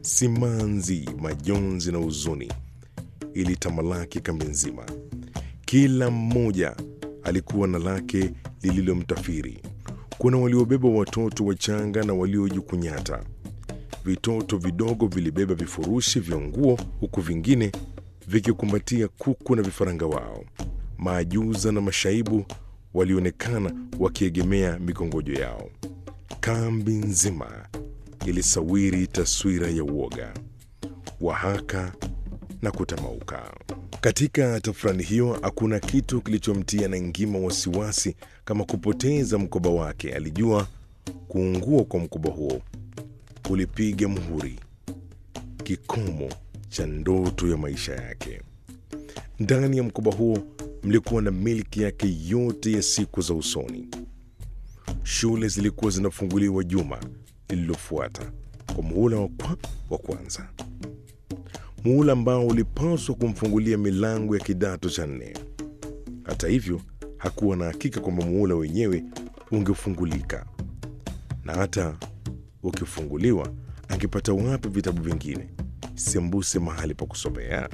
simanzi, majonzi na huzuni ilitamalaki kambi nzima. Kila mmoja alikuwa na lake lililomtafiri. Kuna waliobeba watoto wachanga na waliojikunyata. Vitoto vidogo vilibeba vifurushi vya nguo, huku vingine vikikumbatia kuku na vifaranga wao. Maajuza na mashaibu walionekana wakiegemea mikongojo yao. Kambi nzima ilisawiri taswira ya uoga, wahaka na kutamauka. Katika tafrani hiyo hakuna kitu kilichomtia Nangima wasiwasi kama kupoteza mkoba wake. Alijua kuungua kwa mkoba huo kulipiga muhuri kikomo cha ndoto ya maisha yake. Ndani ya mkoba huo mlikuwa na milki yake yote ya siku za usoni. Shule zilikuwa zinafunguliwa juma lililofuata kwa muhula wa, kwa, wa kwanza, muhula ambao ulipaswa kumfungulia milango ya kidato cha nne. Hata hivyo, hakuwa na hakika kwamba muhula wenyewe ungefungulika, na hata ukifunguliwa, angepata wapi vitabu vingine sembuse mahali pa kusomea?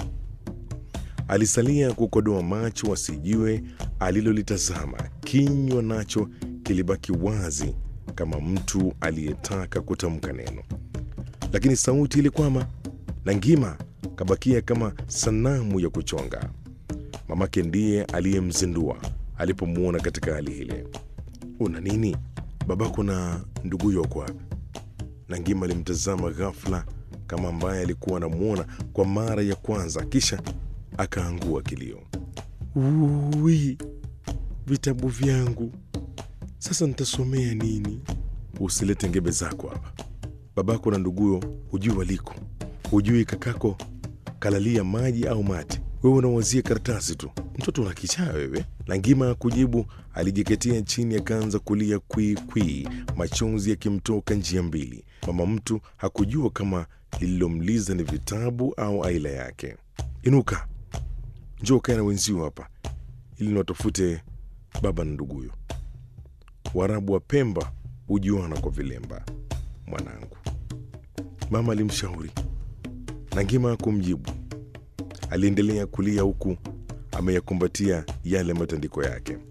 Alisalia kukodoa macho asijue alilolitazama. Kinywa nacho kilibaki wazi kama mtu aliyetaka kutamka neno, lakini sauti ilikwama. Nangima kabakia kama sanamu ya kuchonga. Mamake ndiye aliyemzindua alipomwona katika hali ile. Una nini? Babako na nduguyo wako wapi? Nangima alimtazama ghafla kama ambaye alikuwa anamwona kwa mara ya kwanza, kisha akaangua kilio. Ui, vitabu vyangu sasa nitasomea nini? Usilete ngebe zako hapa. Babako na nduguyo hujui waliko, hujui kakako kalalia maji au mati. Wewe unawazia karatasi tu, mtoto una kichaa wewe. Langima kujibu, alijiketea chini akaanza kulia kwii kwii, machozi yakimtoka njia mbili. Mama mtu hakujua kama lililomliza ni vitabu au aila yake. Inuka, njoo kae na wenzio hapa ili niwatafute baba na nduguyo. Waarabu wa Pemba hujuana kwa vilemba, mwanangu, mama alimshauri. Nangima kumjibu, aliendelea kulia huku ameyakumbatia yale matandiko yake.